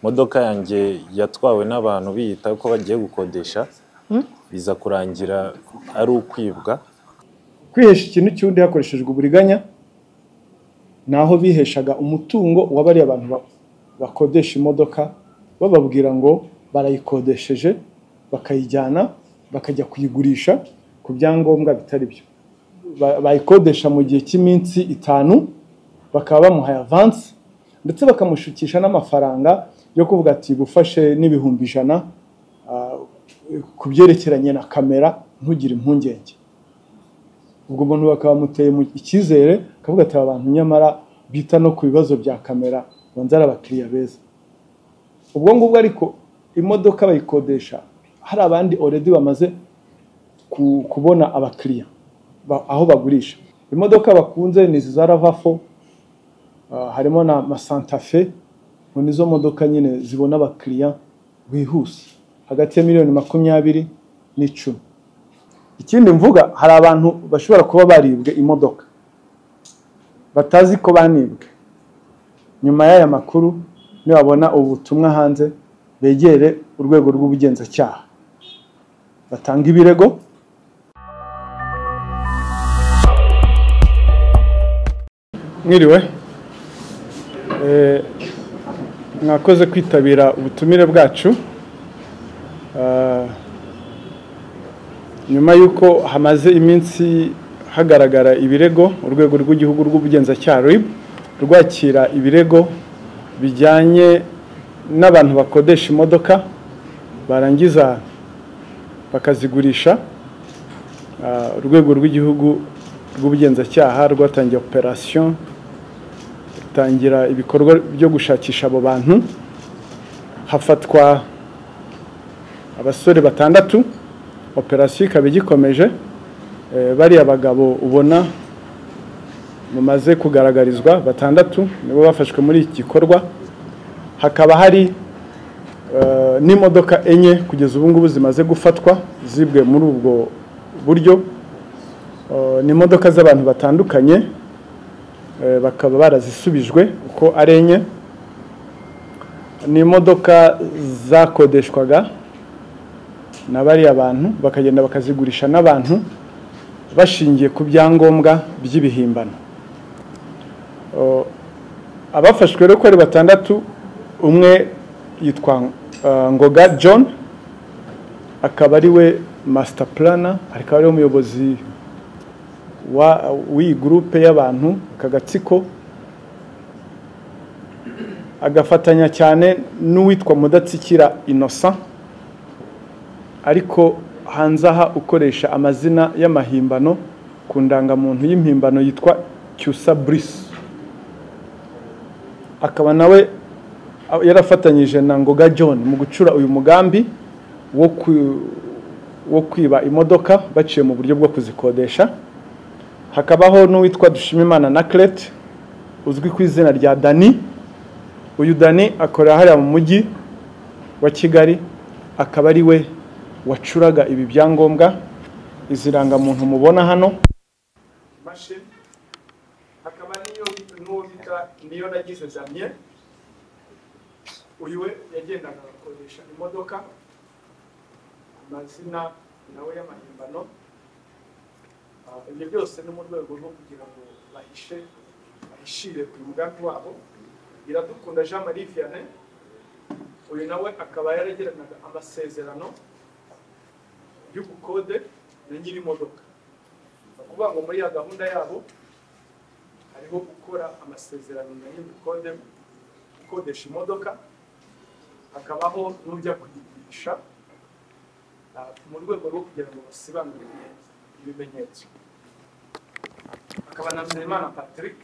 modoka yanjye yatwawe n'abantu biyita ko bagiye gukodesha biza kurangira ari ukwibwa kwihesha ikintu cy'undi hakoreshejwe uburiganya ni aho biheshaga umutungo wa bariya abantu ba- bakodesha imodoka bababwira ngo barayikodesheje bakayijyana bakajya kuyigurisha ku byangombwa bitari byo Ba- bayikodesha mu gihe cy'iminsi itanu bakaba bamuhaye avansi ndetse bakamushukisha n'amafaranga yo kuvuga ati gufashe n'ibihumbi ijana ah, ku byerekeranye na kamera ntugire impungenge ubwo umuntu bakamuteye mu icyizere akavuga ati aba bantu nyamara bita no ku bibazo bya kamera banza ari abakiriya beza ubwo ngubwo ariko imodoka bayikodesha hari abandi already bamaze ku- kubona abakiriya ba- aho bagurisha imodoka bakunze ni izi za ravafo harimo na masantafe ngo nizo modoka nyine zibona abakiriya bihuse hagati ya miliyoni makumyabiri n'icumi ikindi mvuga hari abantu bashobora kuba baribwe imodoka batazi ko banibwe nyuma y'aya makuru nibabona ubutumwa hanze begere urwego rw'ubugenzacyaha batanga ibirego mwiriwe Eh, mwakoze kwitabira ubutumire bwacu Ah, nyuma y'uko hamaze iminsi hagaragara ibirego urwego rw'igihugu rw'ubugenzacyaha RIB rwakira ibirego bijyanye n'abantu bakodesha imodoka barangiza bakazigurisha Ah, urwego rw'igihugu rw'ubugenzacyaha rwatangiye operasiyo rutangira ibikorwa byo gushakisha abo bantu hafatwa abasore batandatu operasiyo ikaba igikomeje Eh, bariya bagabo ubona mumaze kugaragarizwa batandatu nibo bafashwe muri iki gikorwa hakaba hari eh, n'imodoka enye kugeza ubu ngubu zimaze gufatwa zibwe muri ubwo buryo Eh, ni imodoka z'abantu batandukanye eh, bakaba barazisubijwe uko ari enye ni imodoka zakodeshwaga na bariya bantu bakagenda bakazigurisha n'abantu bashingiye ku byangombwa by'ibihimbano O, abafashwe rero uko ari batandatu umwe yitwa uh, ngoga john akaba ari we master plana akaba ari we umuyobozi wa- w'iyi gurupe y'abantu aka gatsiko agafatanya cyane n'uwitwa mudatsikira innocent ariko hanze aha ukoresha amazina y'amahimbano ku ndangamuntu y'impimbano yitwa cyusa burise akaba nawe yarafatanyije na ngoga john mu gucura uyu mugambi wo ku- wo kwiba imodoka baciye mu buryo bwo kuzikodesha hakabaho n'uwitwa dushimimana na Claire, uzwi ku izina rya dani uyu dani akorera hariya mu mujyi wa kigali akaba ari we wacuraga ibi byangombwa izi rangamuntu mubona hano imashini hakaba n'iyo n'uwo bita niyo nagize jamye uyu we yagendaga agakoresha imodoka amazina nawe y'amahimbano Ah, ibyo byose ni mu rwego rwo kugira ngo bahishe bahishire ku mugambi wabo iradukunda jean marie vianney uyu nawe akaba yaragiranaga amasezerano y'ubukode na nyiri imodoka ni ukuvuga ngo muri ya gahunda yabo hariho gukora amasezerano na nyiri ubukode ukodesha imodoka hakabaho n'ujya kuyigurisha ah, mu rwego rwo kugira ngo basibanurire ibimenyetso hakaba na Nzeyimana patrick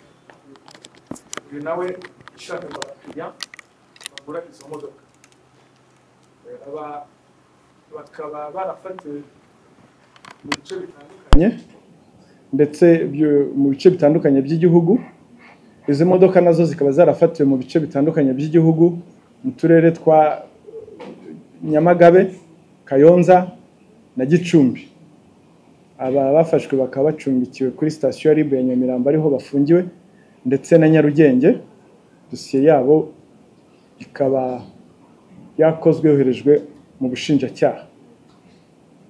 uyu nawe yashakaga abakiriya bagura izo modoka Eh, aba bakaba barafatiwe mu bice bitandukanye ndetse byo- mu bice bitandukanye by'igihugu izi modoka nazo zikaba zarafatiwe mu bice bitandukanye by'igihugu mu turere twa nyamagabe kayonza na gicumbi aba bafashwe bakaba bacumbikiwe kuri sitasiyo ya ribu ya nyamirambo ariho bafungiwe ndetse na nyarugenge dosiye yabo ikaba yakozwe yoherejwe mu bushinjacyaha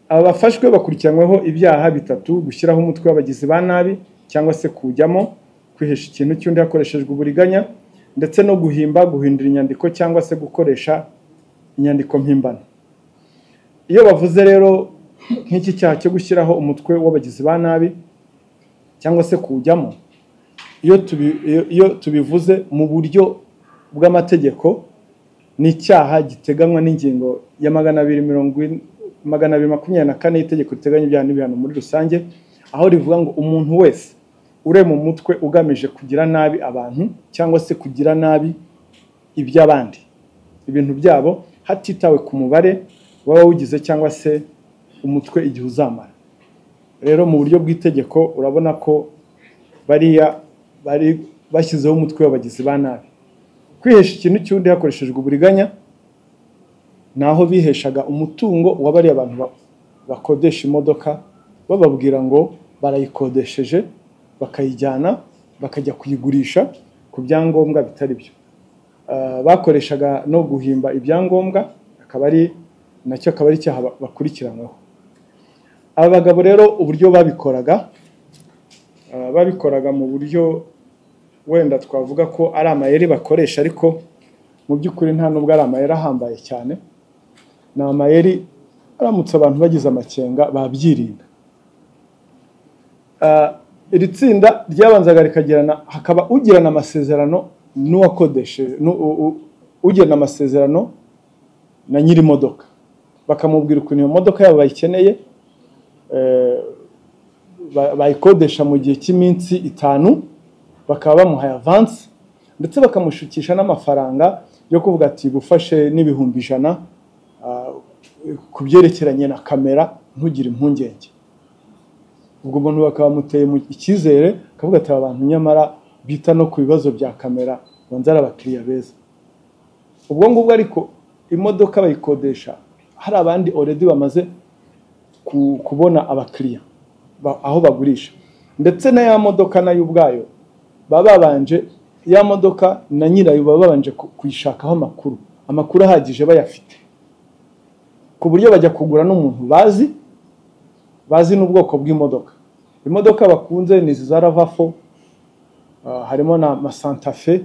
abafashwe bakurikiranyweho ibyaha bitatu gushyiraho umutwe w'abagizi ba nabi cyangwa se kujyamo kwihesha ikintu cy'undi hakoreshejwe uburiganya ndetse no guhimba guhindura inyandiko cyangwa se gukoresha inyandiko mpimbano iyo bavuze rero nk'iki cyaha cyo gushyiraho umutwe w'abagizi ba nabi cyangwa se kuwujyamo iyo tubi- iyo- iyo tubivuze mu buryo bw'amategeko ni icyaha giteganywa n'ingingo ya magana abiri mirongo ine- magana abiri makumyabiri na kane y'itegeko riteganya ibyaha n'ibihano muri rusange aho rivuga ngo umuntu wese urema umutwe ugamije kugira nabi abantu cyangwa se kugira nabi iby'abandi ibintu byabo hatitawe ku mubare waba wugize cyangwa se umutwe igihe uzamara rero mu buryo bw'itegeko urabona ko bariya bari bashyizeho umutwe w'abagizi ba nabi kwihesha ikintu cy'undi hakoreshejwe uburiganya ni aho biheshaga umutungo wa bariya abantu ba- bakodesha imodoka bababwira ngo barayikodesheje bakayijyana bakajya kuyigurisha ku byangombwa bitari byo Ah, bakoreshaga no guhimba ibyangombwa akaba ari nacyo akaba ari icyaha ba- bakurikiranyweho aba bagabo rero uburyo babikoraga Ah, babikoraga mu buryo wenda twavuga ko ari amayeri bakoresha ariko mu by'ukuri nta nubwo ari amayeri ahambaye cyane ni amayeri aramutse abantu bagize amakenga babyirinda Ah, iri tsinda ryabanzaga rikagirana hakaba ugirana amasezerano n'uwakodesheje n'u- u- u- ugirana amasezerano na nyiri imodoka bakamubwira ukuntu iyo modoka yabo bayikeneye eh, ba- bayikodesha mu gihe cy'iminsi itanu bakaba bamuhaye avansi ndetse bakamushukisha n'amafaranga yo kuvuga ati gufashe n'ibihumbi ijana ah, ku byerekeranye na kamera ntugire impungenge ubwo umuntu bakaba bamuteye mu icyizere akavuga ati aba bantu nyamara bita no ku bibazo bya kamera banza ari abakiriya beza ubwo ngubwo ariko imodoka bayikodesha hari abandi oredi bamaze ku- kubona abakiriya ba- aho bagurisha ndetse na ya modoka nayo ubwayo baba babanje ya modoka na nyirayo baba babanje ku- kuyishakaho amakuru amakuru ahagije bayafite ku buryo bajya kugura n'umuntu bazi bazi n'ubwoko bw'imodoka imodoka bakunze ni izi za ravafo ah, harimo na masantafe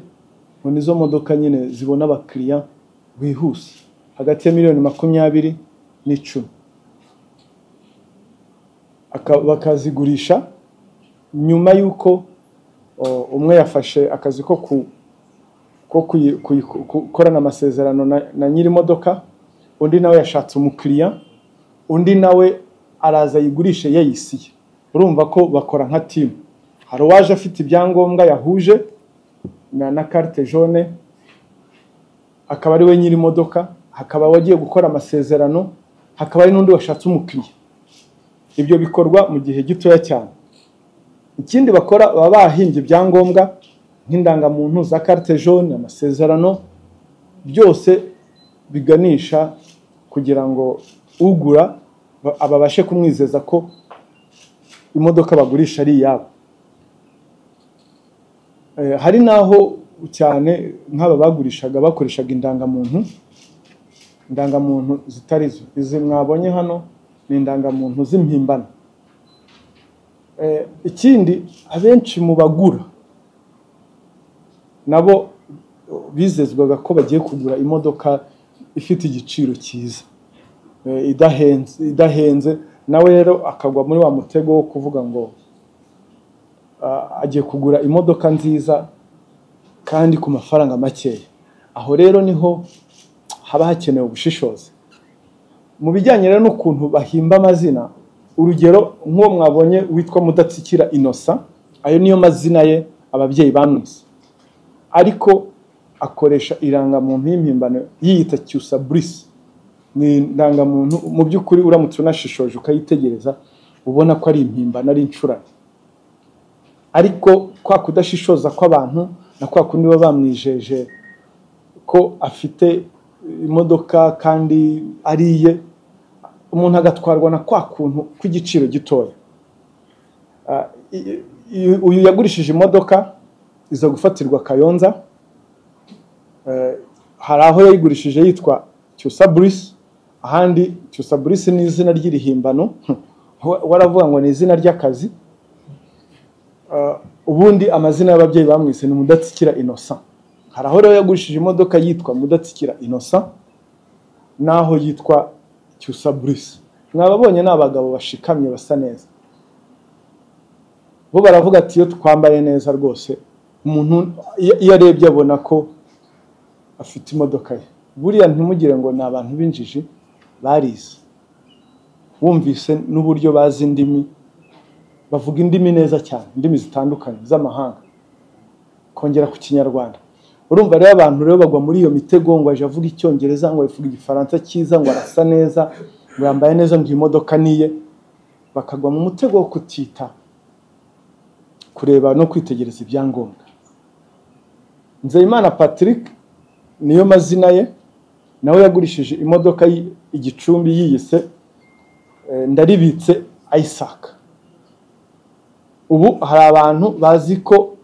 ngo nizo modoka nyine zibona abakiriya bihuse hagati ya miliyoni makumyabiri n'icumi aka- bakazigurisha nyuma y'uko o, umwe yafashe akazi ko ku- ko kuyi- kuyi- ku- gukorana amasezerano na, na nyiri imodoka undi nawe yashatse umukiriya undi nawe araza ayigurishe yayisiye urumva ko bakora nka timu hari uwaje afite ibyangombwa yahuje na, na carte jaune akaba ari we nyiri imodoka hakaba wagiye gukora amasezerano hakaba hari n'undi washatse umukiriya ibyo bikorwa mu gihe gitoya cyane ikindi bakora baba bahimbye ibyangombwa nk'indangamuntu za carte jaune amasezerano byose biganisha kugira ngo ugura ba- ababashe kumwizeza ko imodoka bagurisha ari iyabo Eh, hari n'aho cyane nk'aba bagurishaga bakoreshaga indangamuntu indangamuntu zitari zo izi mwabonye hano ni indangamuntu z'impimbano Eh, ikindi abenshi mu bagura nabo eh, bizezwaga ko bagiye kugura imodoka ifite igiciro cyiza eh, idahenze idahenze nawe rero akagwa muri wa mutego wo kuvuga ngo ah, agiye kugura imodoka nziza kandi ku mafaranga makeya aho rero niho haba hakenewe ubushishozi mu bijyanye rero n'ukuntu bahimba amazina urugero nk'uwo mwabonye witwa mudatsikira inosa ayo niyo mazina ye ababyeyi bamwise ariko akoresha irangamuntu y'impimbano yiyita cyusa burisi ni indangamuntu mu by'ukuri uramutse unashishoje ukayitegereza ubona ko ari impimbano ari incurane ariko kwa kudashishoza kw'abantu na kwa kundi baba bamwijeje ko afite imodoka kandi ari iye umuntu agatwarwa na kwa kuntu kw'igiciro gitoya Ah, i- i- uyu yagurishije imodoka iza gufatirwa kayonza Eh, hari aho yayigurishije yitwa Tusaburisi ahandi Tusaburisi ni izina ry'irihimbano Wa- waravuga ngo ni izina ry'akazi Ah, ubundi amazina y'ababyeyi bamwise ni Mudatsikira Innocent hari aho rero yagurishije imodoka yitwa Mudatsikira Innocent naho yitwa Tusaburisi mwababonye ni abagabo bashikamye basa neza bo baravuga ati iyo twambaye neza rwose umuntu iyo iyo arebye abona ko afite imodoka ye buriya ntimugire ngo ni abantu b'injiji barize wumvise n'uburyo bazi indimi bavuga indimi neza cyane indimi zitandukanye z'amahanga kongera ku kinyarwanda urumva rero abantu rero bagwa muri iyo mitego ngo aje avuga icyongereza ngo avuga igifaransa cyiza ngo arasa neza ngo yambaye neza ngo iyi modoka niye bakagwa mu mutego wo kutita kureba no kwitegereza ibyangombwa nzeyimana patrick niyo mazina ye nawe yagurishije imodoka y- igicumbi yiyise eh, ndaribitse isaac ubu hari abantu bazi ko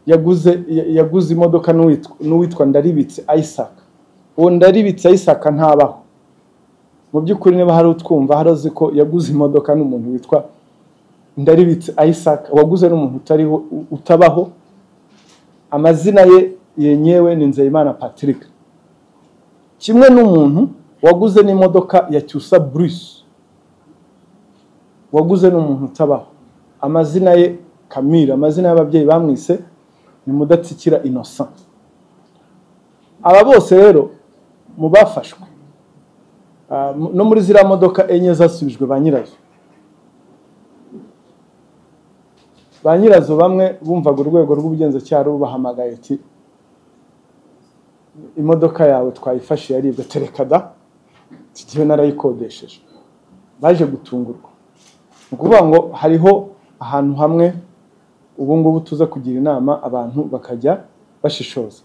yaguze ya- yaguze imodoka n'uwitwa n'uwitwa ndaribitse isaac uwo ndaribitse isaac ntabaho mu by'ukuri niba hari utwumva hari uzi ko yaguze imodoka n'umuntu witwa ndaribitse isaac waguze n'umuntu utariho u- utabaho amazina ye yenyewe ni nzeyimana patrick kimwe n'umuntu waguze n'imodoka ya cyusa bruce waguze n'umuntu utabaho amazina ye kamira amazina y'ababyeyi bamwise ni mudatsikira innocent aba bose rero mu bafashwe ah, mu- no muri ziriya modoka enye zasubijwe ba nyirazo ba nyirazo bamwe bumvaga urwego rw'ubugenzacyaha rubahamagaye ati imodoka yawe twayifashe yaribwe tereka da tugiye narayikodesheje baje gutungurwa ni ukuvuga ngo hariho ahantu hamwe ubu ngubu tuza kugira inama abantu bakajya bashishoza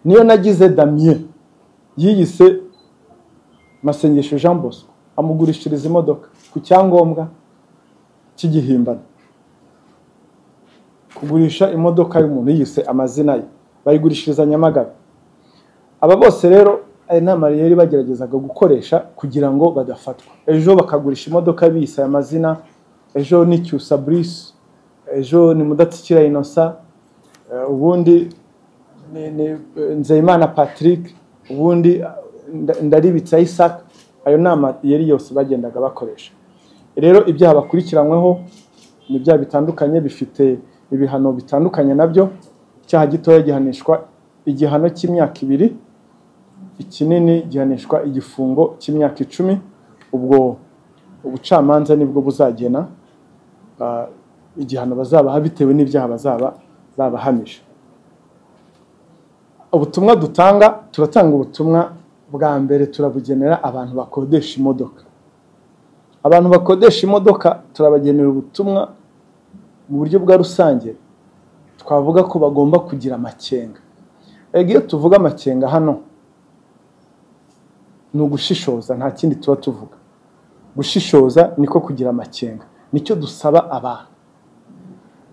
niyo nagize damien yiyise masengesho jean bosco amugurishiriza imodoka ku cyangombwa cy'igihimbano kugurisha imodoka y'umuntu yise amazina ye bayigurishiriza nyamagabe aba bose rero aya nama yari bageragezaga gukoresha kugira ngo badafatwa ejo bakagurisha imodoka biyise aya mazina ejo ni cyusa bruce ejo ni mudatsikira inosa eh, ubundi ni, ni eh, nzeyimana patrick ubundi eh, Nda- ndaribitsa isaac ayo nama yari yose bagendaga bakoresha rero ibyaha bakurikiranyweho ni ibyaha bitandukanye bifite ibihano bitandukanye nabyo icyaha gitoya gihanishwa igihano cy'imyaka ibiri ikinini gihanishwa igifungo cy'imyaka icumi ubwo ubucamanza nibwo buzagena ah, igihano bazabaha bitewe n'ibyaha bazaba babahamije ubutumwa dutanga turatanga ubutumwa bwa mbere turabugenera abantu bakodesha imodoka abantu bakodesha imodoka turabagenera ubutumwa mu buryo bwa rusange twavuga ko bagomba kugira amakenga ego iyo tuvuga amakenga hano ni ugushishoza nta kindi tuba tuvuga gushishoza niko kugira amakenga nicyo dusaba abantu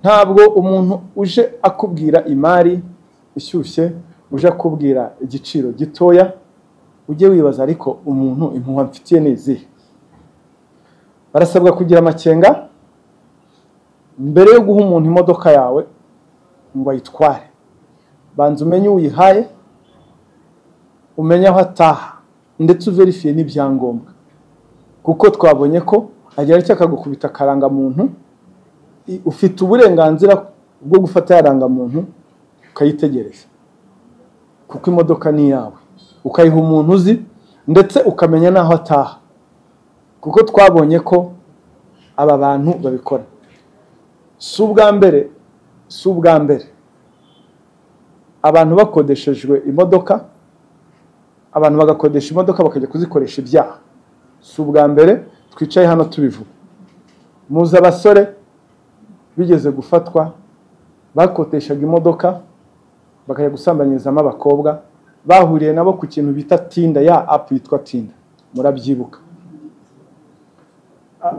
ntabwo umuntu uje akubwira imari ishyushye uje akubwira igiciro gitoya ujye wibaza ariko umuntu impuhwe mfitiye ni izihe barasabwa kugira amakenga mbere yo guha umuntu imodoka yawe ngo ayitware banza umenye uyihaye umenye aho ataha ndetse uverifiye n'ibyangombwa kuko twabonye ko agira icyo akagukubita akarangamuntu i- ufite uburenganzira bwo gufata ya rangamuntu ukayitegereza kuko imodoka ni iyawe ukayiha umuntu uzi ndetse ukamenya n'aho ataha kuko twabonye ko aba bantu babikora si ubwa mbere si ubwa mbere abantu bakodeshejwe imodoka abantu bagakodesha imodoka bakajya kuzikoresha ibyaha si ubwa mbere twicaye hano tubivuga muzi abasore bigeze gufatwa bakoteshaga imodoka bakajya gusambanyirizamo abakobwa bahuriye nabo ku kintu bita tinda ya apu yitwa tinda murabyibuka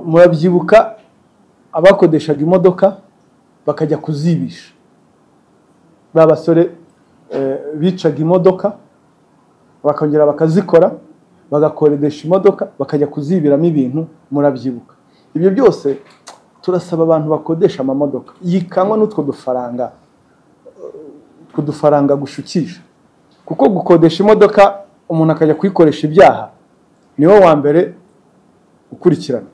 murabyibuka abakodeshaga imodoka bakajya kuzibisha ba basore eh, bicaga imodoka bakongera bakazikora bagakodesha imodoka bakajya kuzibiramo ibintu murabyibuka ibyo byose turasaba abantu bakodesha amamodoka yikanywa n'utwo dufaranga utwo dufaranga gushukisha kuko gukodesha imodoka umuntu akajya kuyikoresha ibyaha niwo wa mbere ukurikirana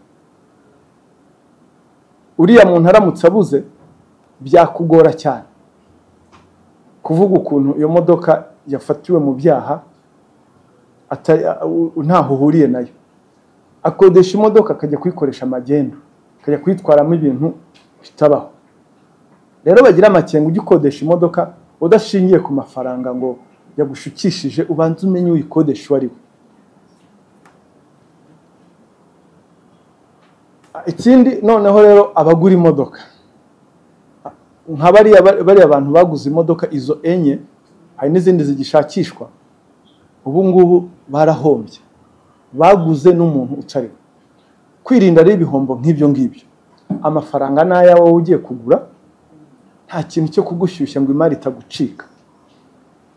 uriya muntu aramutse abuze byakugora cyane kuvuga ukuntu iyo modoka yafatiwe mu byaha ntaho uhuriye nayo akodesha imodoka akajya kuyikoresha amagendu akajya kuyitwaramo ibintu bitabaho rero bagira amakenga ujya ukodesha imodoka udashingiye ku mafaranga ngo yagushukishije ubanza umenye uyikodesha uwo ari we ikindi noneho rero abagura imodoka nka bariya bantu baguze imodoka izo enye hari n'izindi zigishakishwa ubu ngubu barahombye baguze n'umuntu utariwe kwirinda rero ibihombo nk'ibyo ngibyo amafaranga ni aya wowe ugiye kugura nta kintu cyo kugushyushya ngo imari itagucika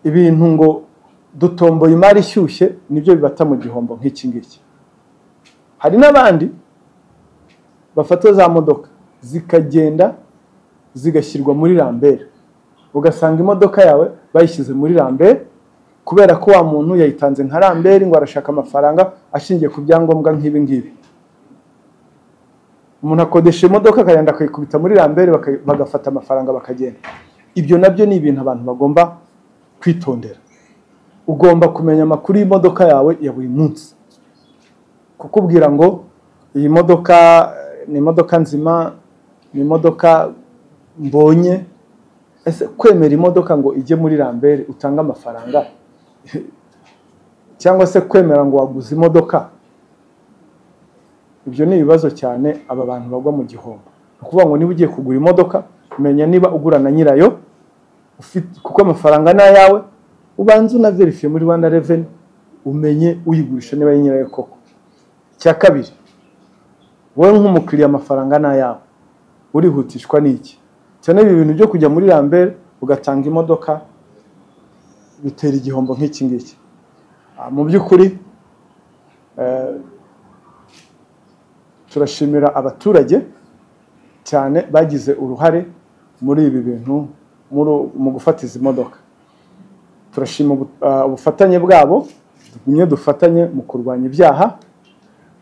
ibintu ngo dutomboye imari ishyushye nibyo bibata mu gihombo nk'iki ngiki hari n'abandi bafata za modoka zikagenda zigashyirwa muri rambere ugasanga imodoka yawe bayishyize muri rambere kubera ko wa muntu yayitanze nka rambere ngo arashaka amafaranga ashingiye ku byangombwa nk'ibi ngibi umuntu akodesha imodoka akagenda akayikubita muri rambere bagafata amafaranga bakagenda ibyo nabyo ni ibintu abantu bagomba kwitondera ugomba kumenya amakuru y'imodoka yawe ya buri munsi kukubwira ngo iyi modoka ni imodoka nzima ni imodoka mbonye ese kwemera imodoka ngo ijye muri rambere utange amafaranga cyangwa se kwemera ngo waguze imodoka ibyo ni ibibazo cyane aba bantu bagwa mu gihombo ni ukuvuga ngo niba ugiye kugura imodoka menya niba ugura na nyirayo kuko amafaranga ni ayawe ubanze unaverifiye muri rwanda reveni umenye uyigurisha niba ari nyirayo koko icya kabiri wowe nk'umukiriya amafaranga ni ayawe urihutishwa n'iki cyane ibi bintu byo kujya muri rambere ugatanga imodoka bitera igihombo nk'iki ngiki mu by'ukuri turashimira abaturage cyane bagize uruhare muri ibi bintu mu gufata izi modoka turashima ubufatanye bwabo tugumye dufatanye mu kurwanya ibyaha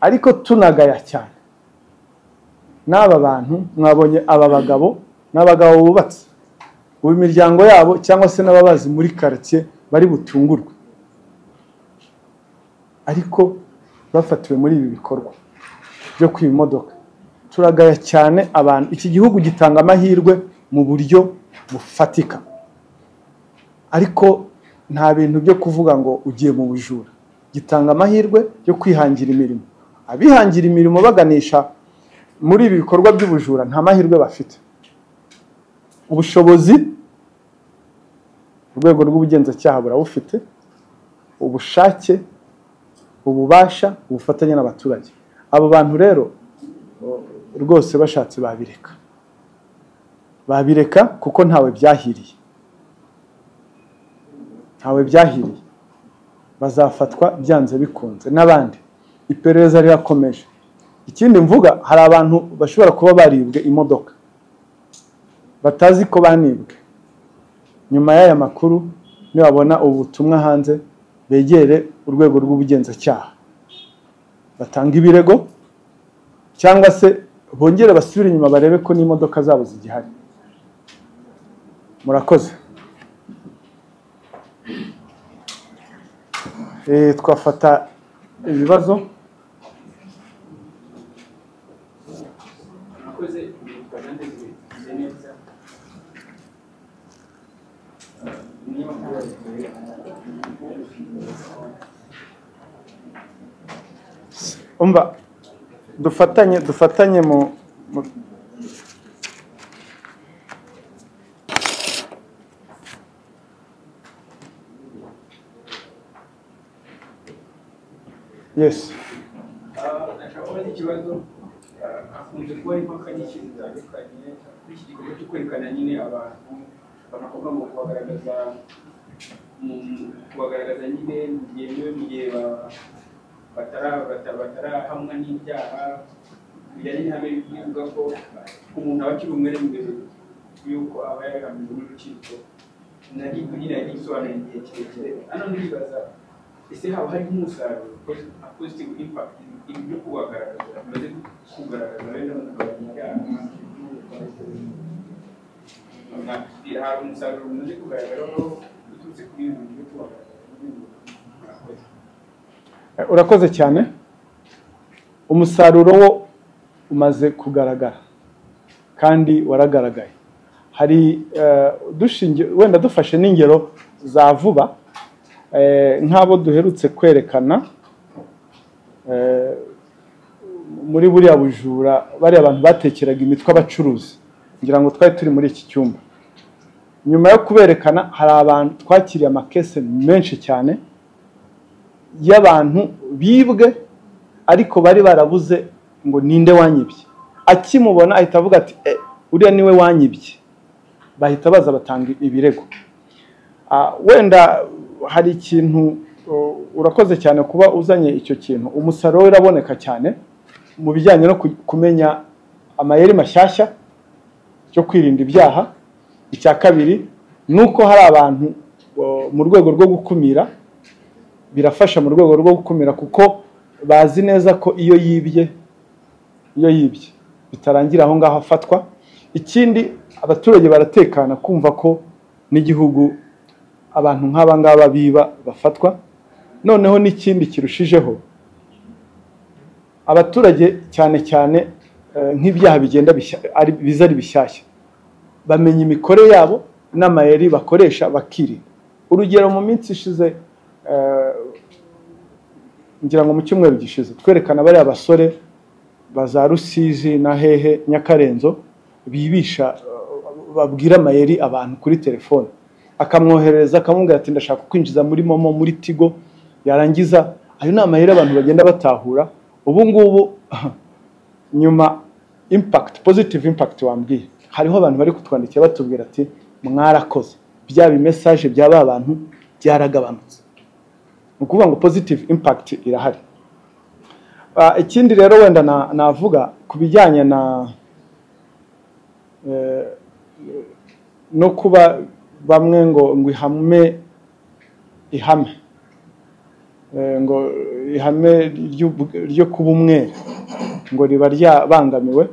ariko tunagaya cyane n'aba bantu mwabonye aba bagabo n'abagabo bubatse ubu imiryango yabo cyangwa se n'ababazi muri karitsiye bari butungurwe ariko bafatiwe muri ibi bikorwa byo kwiba imodoka turagaya cyane abantu iki gihugu gitanga amahirwe mu buryo bufatika ariko nta bintu byo kuvuga ngo ugiye mu bujura gitanga amahirwe yo kwihangira imirimo abihangira imirimo baganisha muri ibi bikorwa by'ubujura nta mahirwe bafite ubushobozi urwego rw'ubugenzacyaha burabufite ubushake ububasha ubufatanye n'abaturage abo bantu rero rwose bashatse babireka babireka kuko ntawe byahiriye ntawe byahiriye bazafatwa byanze bikunze n'abandi iperereza rirakomeje ikindi mvuga hari abantu bashobora kuba baribwe imodoka batazi ko banibwe nyuma y'aya makuru nibabona ubutumwa hanze begere urwego rw'ubugenzacyaha batanga ibirego cyangwa se bongere basubire inyuma barebe ko n'imodoka zabo zigihari murakoze twafata ibibazo umva dufatanye dufatanye mu yes ikibazo hakunze kuba hari impaka nyinshi zitandukanye kuri iki gikorwa cyo kwerekana nyine abantu banavuga ngo kubagaragaza mu- mu kubagaragaza nyine byemewe mu gihe ba- batara- bata- batarahamwa n'ibyaha bijyanye n'ihame bivuga ko umuntu aba akiri umwere mbere y'uko aba yarahamijwe n'urukiko nari kugira ngo igisobanuro igihe kirekire hano ndibaza ese haba harimo umusaruro pos- a positive impact ibi byo kubagaragaza bimaze kugaragaza bene abantu bagabanya ibyaha hari umusaruro mumaze kugaragaraho uturutse kuri ibi bintu byo kubagaragaza mwakoze urakoze cyane umusaruro wo umaze kugaragara kandi waragaragaye hari eh, dushingiye wenda dufashe n'ingero za vuba eh, nk'abo duherutse kwerekana eh, muri buriya bujura bariya abantu batekeraga imitwe abacuruzi ngira ngo twari turi muri iki cyumba nyuma yo kuberekana hari abantu twakiriye amakese menshi cyane y'abantu bibwe ariko bari barabuze ngo ninde wanyibye akimubona ahita avuga ati e uriya niwe wanyibye bahita baza batanga ibirego Ah, wenda hari ikintu uh, urakoze cyane kuba uzanye icyo kintu umusaruro we uraboneka cyane mu bijyanye no ku- kumenya amayeri mashyashya yo kwirinda ibyaha icya kabiri ni uko hari abantu uh, mu rwego rwo gukumira birafasha mu rwego rwo gukumira kuko bazi neza ko iyo yibye iyo yibye bitarangira aho ngaho afatwa ikindi abaturage baratekana kumva ko n'igihugu abantu nk'aba ngaba biba bafatwa noneho n'ikindi kirushijeho abaturage cyane cyane eh, nk'ibyaha bigenda bishya- ari- biza ari bishyashya bamenya imikore yabo n'amayeri bakoresha bakirinda urugero mu minsi ishize eh, ngira ngo mu cyumweru gishize twerekana bariya basore ba za rusizi na hehe nyakarenzo bibisha eh, babwira amayeri abantu kuri telefone akamwoherereza akamubwira ati ndashaka kwinjiza muri momo muri tigo yarangiza ayo ni amayeri abantu bagenda batahura ubu ngubu nyuma impact positive impact wambwiye hariho abantu bari kutwandikira batubwira ati mwarakoze bya bimesaje bya ba bantu byaragabanutse ni ukuvuga ngo positive impact irahari Ah, ikindi rero wenda na- navuga ku bijyanye na eh, no kuba bamwe ngo ngo ihame ihame Eh, ngo ihame ry'ub- ryo kuba umwere ngo riba ryabangamiwe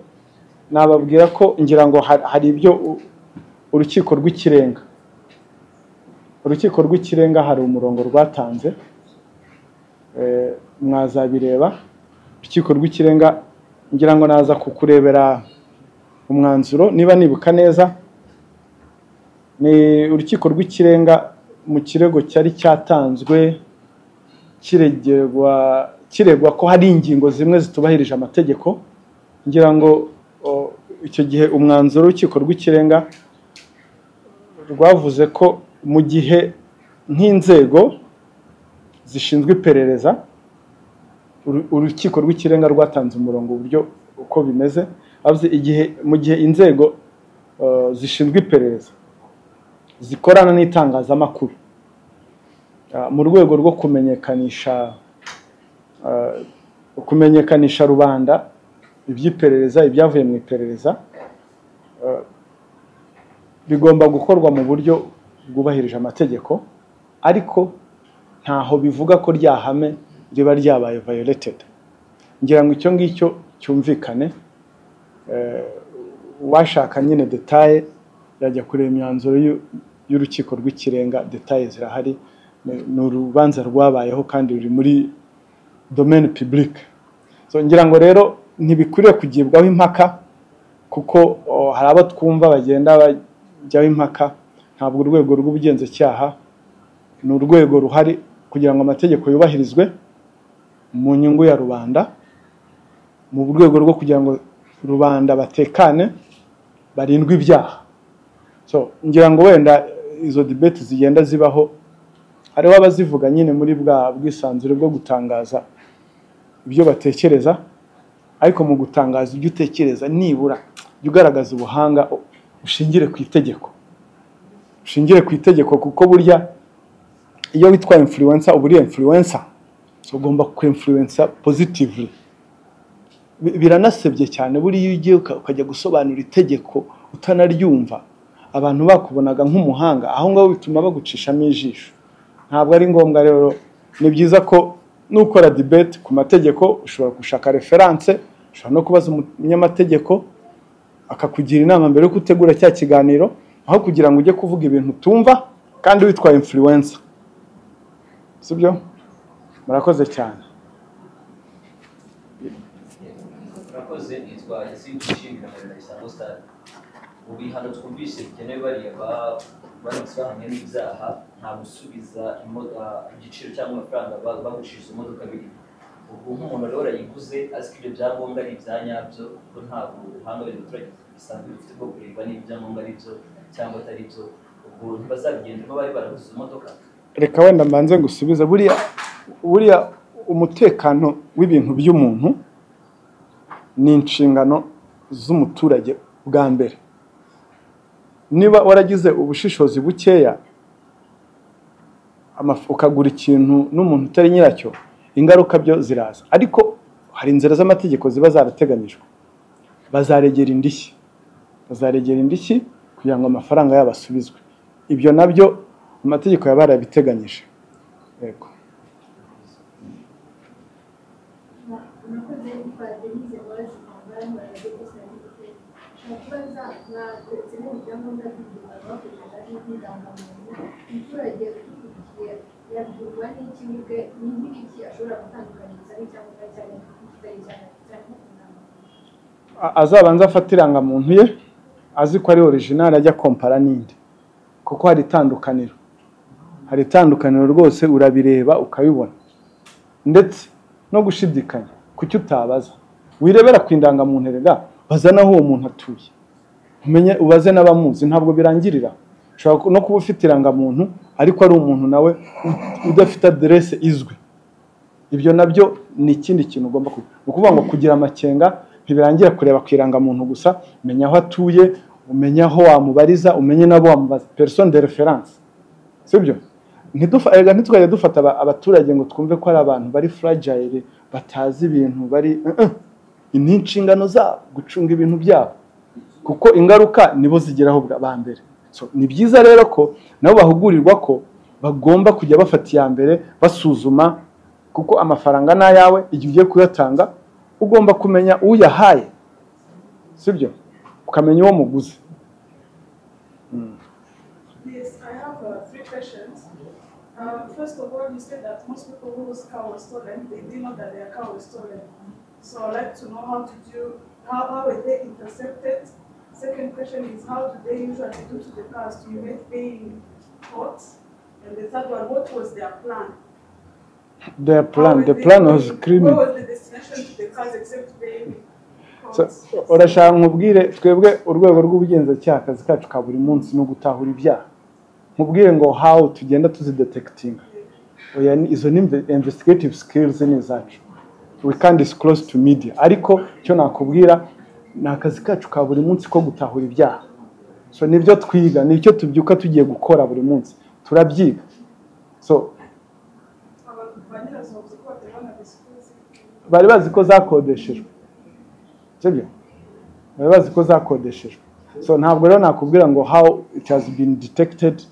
nababwira ko ngira ngo ha- hari ibyo u- urukiko rw'ikirenga urukiko rw'ikirenga hari umurongo rwatanze Eh, mwazabireba urukiko rw'ikirenga ngira ngo naza kukurebera umwanzuro niba nibuka neza ni urukiko rw'ikirenga mu kirego cyari cyatanzwe kiregerwa kiregwa ko hari ingingo zimwe zitubahirije amategeko ngira ngo o, icyo gihe umwanzuro w'urukiko rw'ikirenga rwavuze ko mu gihe nk'inzego zishinzwe iperereza uru- urukiko rw'ikirenga rwatanze umurongo uburyo uko bimeze avuze igihe mu gihe inzego eh, zishinzwe iperereza zikorana n'itangazamakuru Ah, mu rwego rwo kumenyekanisha ah, kumenyekanisha rubanda iby'iperereza ibyavuye mu iperereza ah, bigomba gukorwa mu buryo bwubahirije amategeko ariko ntaho bivuga ko ryahame riba ryabaye violated ngira ngo icyo ngicyo cyumvikane Eh, uwashaka nyine detaye yajya kureba imyanzuro y'u- y'urukiko rw'ikirenga detaye zirahari Ni- ni urubanza rwabayeho kandi ruri muri domaine publique so ngira ngo rero ntibikwiriye kugibwaho impaka kuko o, hari abo twumva bagenda bajyaho impaka ntabwo urwego rw'ubugenzacyaha ni urwego ruhari kugira ngo amategeko yubahirizwe mu nyungu ya rubanda mu rwego rwo kugira ngo rubanda batekane barindwe ibyaha so ngira ngo wenda eh, izo debate zigenda zibaho hariho abazivuga nyine muri bwa bwisanzure bwo gutangaza ibyo batekereza ariko mu gutangaza ibyo utekereza nibura jya ugaragaza ubuhanga u- ushingire ku itegeko ushingire ku itegeko kuko burya iyo witwa influencer uba uri influencer so ugomba ku influencer positively Bi- biranasebye cyane buriya iyo ugiye uka- ukajya gusobanura itegeko utanaryumva abantu bakubonaga nk'umuhanga aho ngaho bituma bagucishamo ijisho ntabwo ari ngombwa rero ni byiza ko nukora debate ku mategeko ushobora gushaka reference ushobora no kubaza umunyamategeko akakugira inama mbere yuko utegura cya kiganiro aho kugira ngo ujye kuvuga ibintu utumva kandi witwa influencer sibyo murakoze cyane murakoze nitwa yasin gushimira na isango stade mu bihano twumvise bikenewe bariya ba- baramutse bahamwe n'ibyaha nta gusubiza imodo- ah, igiciro cyangwa amafaranga ba- bagucishije imodoka biri ubu nk'umuntu rero yayiguze azi ko ibyo byangombwa ari ibya nyabyo kuko ntabwo ubuhanga buri muturage bisanzwe bufite bwo kureba niba ibyangombwa ari byo cyangwa atari byo ubwo ntibazabigendemo bari baraguze imodoka reka wenda mbanze ngusubiza buriya buriya umutekano w'ibintu by'umuntu ni inshingano z'umuturage bwa mbere niba waragize ubushishozi bukeya amaf- ukagura ikintu n'umuntu utari nyiracyo ingaruka byo ziraza ariko hari inzira z'amategeko ziba zarateganyijwe bazaregera indishyi bazaregera indishyi kugira ngo amafaranga yabo asubizwe ibyo nabyo amategeko yaba yarabiteganyije yego nakoze yitwa denise murazi mugari murage gusa n'igitego ushobora kubaza mwaturutse n'ibyangombwa by'ubuzima bakoreshaga n'indangamuntu umuturage ukurikiye yabwirwa n'iki n'ibwe n'ingiriki ashobora gutandukanyiriza n'icyangombwa cyane n'ikitari cyane cyane A- azabanza afate irangamuntu ye azi ko ari orijinali ajya kompara n'indi kuko hari itandukaniro hari itandukaniro rwose urabireba ukabibona ndetse no gushidikanya kucyo utabaza wirebera ku indangamuntu erega baza n'aho uwo muntu atuye umenye ubaze n'abamuzi ntabwo birangirira ushobora ku- no kuba ufite irangamuntu ariko ari umuntu nawe u- udafite aderese izwi ibyo nabyo ni ikindi kintu ugomba kugira ni ukuvuga ngo kugira amakenga ntibirangira kureba ku irangamuntu gusa umenya aho atuye umenya aho wamubariza umenye n'abo wamubaza personne de reference sibyo Ntidufa- erega ntitwajya dufata aba- abaturage ngo twumve ko ari abantu bari fragile batazi ibintu bari Eh, eh. ni inshingano zabo gucunga ibintu byabo kuko ingaruka nibo zigeraho bwa ba mbere so ni byiza rero ko nabo bahugurirwa ko bagomba kujya bafata iya mbere basuzuma kuko amafaranga ni ayawe igihe ugiye kuyatanga ugomba kumenya uyahaye sibyo ukamenya uwo muguzi Yes, I have uh, three questions. Um, first of all, you said that most people whose car was stolen, they didn't know that their car was stolen. So I'd like to know how did you, how, how were they intercepted? Second question is how do they usually do to the cars to evade paying court? And the third one, what was their plan? the How plan were the they plan was going- criminal What was the destination to the cars except paying So, court? urashaka nkubwire twebwe urwego rw'ubugenzacyaha akazi kacu ka buri munsi ni ugutahura ibyaha nkubwire ngo how tugenda tuzidetekitinga oya ni- izo ni inve- investigative skills ni izacu we can disclose to media ariko icyo nakubwira ni akazi kacu ka buri munsi ko gutahura ibyaha so nibyo twiga nicyo tubyuka tugiye gukora buri munsi turabyiga so Abantu ba nyirazo bavuze ko batabona disclosing. bari bazi ko zakodeshejwe sibyo bari bazi ko zakodeshejwe so ntabwo rero nakubwira ngo how it has been detected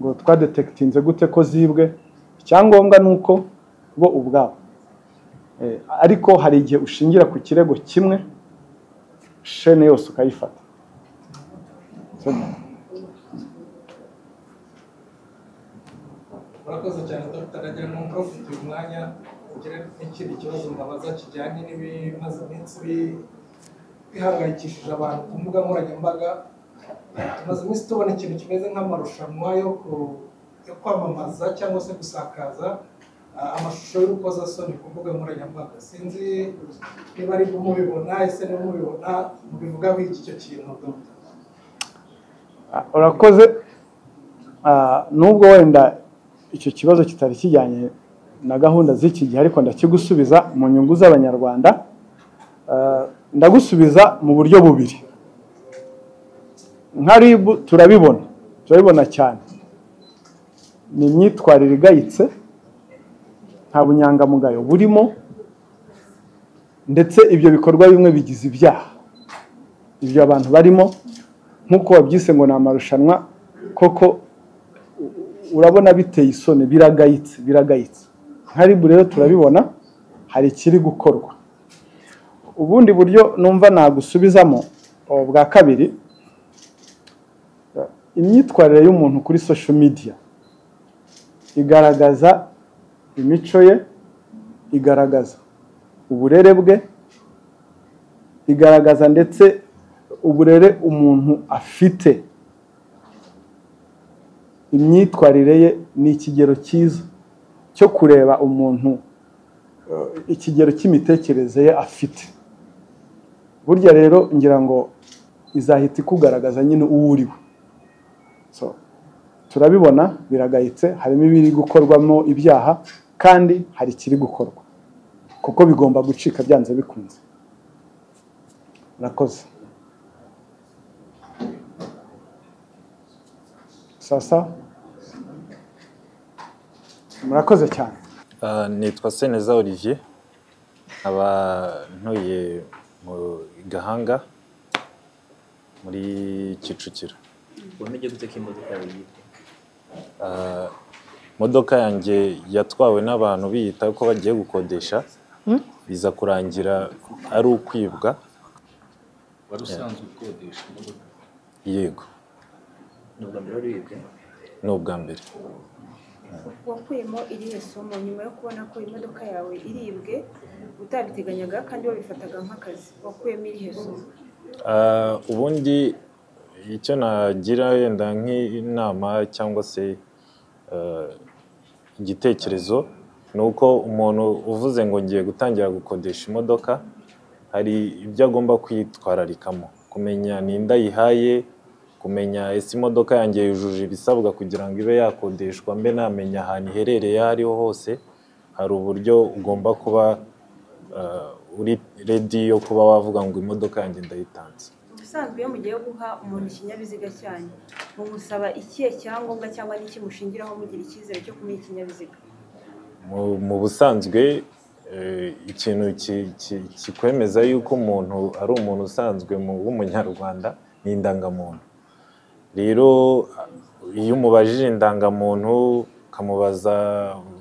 ngo twadetekitinze gute ko zibwe icyangombwa ni uko bo ubwabo Eh, ariko hari igihe ushingira ku kirego kimwe shene yose ukayifata Sibyo? murakoze cyane dr ragera nuko ufite uyu mwanya kugira n'ikindi kibazo mwabaza kijyanye n'ibimaze iminsi bi- bihangayikishije abantu ku mbuga nkoranyambaga tumaze iminsi tubona ikintu kimeze nk'amarushanwa yo ku- yo kwamamaza cyangwa se gusakaza ah, amashusho y'urukozasoni ku mbuga nkoranyambaga sinzi niba ari bwo mubibona ese niba mubibona mubivugaho iki icyo kintu dr Ah, urakoze Ah, nubwo wenda icyo kibazo kitari kijyanye na gahunda z'iki gihe ariko ndakigusubiza mu nyungu z'abanyarwanda Ah, ndagusubiza mu buryo bubiri nka ribu turabibona turabibona cyane ni imyitwarire igayitse nta bunyangamugayo burimo ndetse ibyo bikorwa bimwe bigize ibyaha ibyo abantu barimo nk'uko wabyise ngo ni amarushanwa koko urabona biteye isoni biragayitse biragayitse nka ribu rero turabibona hari ikiri gukorwa ubundi buryo numva nagusubizamo ubu bwa kabiri imyitwarire y'umuntu kuri sosho midiya igaragaza imico ye igaragaza uburere bwe igaragaza ndetse uburere umuntu afite imyitwarire ye ni ikigero cyiza cyo kureba umuntu ikigero cy'imitekerereze ye afite burya rero ngira ngo izahita ikugaragaza nyine uwo uri we turabibona biragayitse harimo ibiri gukorwamo ibyaha kandi hari ikiri gukorwa kuko bigomba gucika byanze bikunze murakoze sasa murakoze cyane Ah, nitwa seneza olivier nkaba ntuye mu gahanga muri kicukiro wemeje gute ko imodoka yawe yibwe Ah, imodoka yanjye yatwawe n'abantu biyita ko bagiye gukodesha biza kurangira ari ukwibwa wari usanzwe ukodesha imodoka yego ni ubwa mbere wari wibwe ni ubwa mbere wakuyemo irihe somo nyuma yo kubona ko imodoka yawe iribwe utabiteganyaga kandi wabifataga nk'akazi wakuyemo irihe somo Ah, ubundi icyo nagira yenda nk'inama cyangwa se ah, igitekerezo ni uko umuntu uvuze ngo ngiye gutangira gukodesha imodoka hari ibyo agomba kwitwararikamo kumenya ni nda ayihaye kumenya ese imodoka yanjye yujuje ibisabwa kugira ngo ibe yakodeshwa mbe namenya ahantu iherereye aho ariho hose hari uburyo ugomba kuba ah, uri redi yo kuba wavuga ngo imodoka yanjye ndayitanze ubusanzwe iyo mugiye guha umuntu ikinyabiziga cyanyu mumusaba ikihe cyangombwa cyangwa n'iki mushingiraho mugira icyizere cyo kumuha ikinyabiziga mu mu busanzwe eh, ikintu ki- ki- kikwemeza yuko umuntu ari umuntu usanzwe mu- w'umunyarwanda ni indangamuntu rero iyo umubajije indangamuntu ukamubaza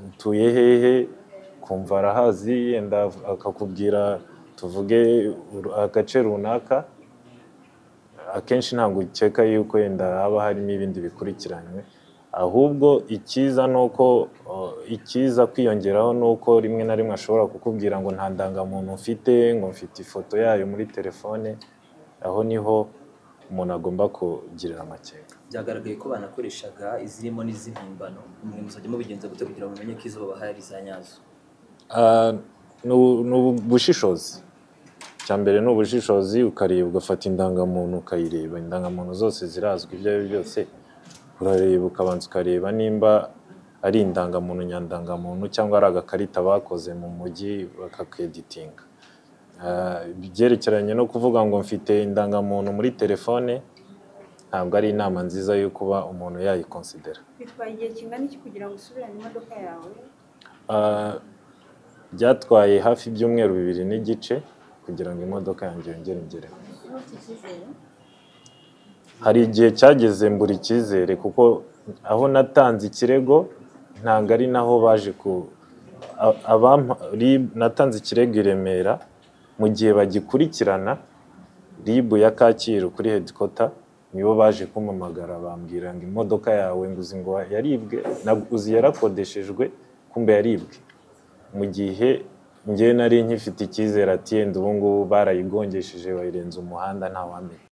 utuye hehe kumva arahazi yenda akakubwira tuvuge uru- agace runaka akenshi ntabwo ukeka yuko yenda haba harimo ibindi bikurikiranywe ahubwo icyiza ni uko uh, icyiza kwiyongeraho ni uko rimwe na rimwe ashobora kukubwira ngo nta ndangamuntu mfite ngo mfite ifoto yayo muri telefone aho niho umuntu agomba kugirira amakenga byagaragaye ko banakoreshaga izirimo n'iz'impimbano mwe muzajya mubigenza gute kugira ngo mumenye ko izo babahaye ari iza nyazo Ah, ni ubu- ni ubu- ubushishozi icya mbere ni ubushishozi ukareba ugafata indangamuntu ukayireba indangamuntu zose zirazwi ibyo ari byo byose urareba ukabanza ukareba nimba ari indangamuntu nyandangamuntu cyangwa ari agakarita bakoze mu mujyi bakakeditinga Ah, ibyerekeranye no kuvuga ngo mfite indangamuntu muri telefone ntabwo ari inama nziza yo kuba umuntu yayikonsidera bitwaye igihe kingana iki kugira ngo usubirane imodoka yawe Ah, byatwaye hafi ibyumweru bibiri n'igice kugira ngo imodoka yanjye yongere ngereho hari igihe cyageze mbura icyizere kuko aho natanze ikirego ntabwo ari naho baje ku a- abampa- RIB natanze ikirego i Remera mu gihe bagikurikirana RIB ya Kacyiru kuri headquarter nibo baje kumpamagara bambwira ngo imodoka yawe nguzi ngo yaribwe na- uzi yarakodeshejwe kumbe yaribwe mu gihe njye nari nkifite icyizere ati yenda ubu ngubu barayigongesheje bayirenza umuhanda nta wamenya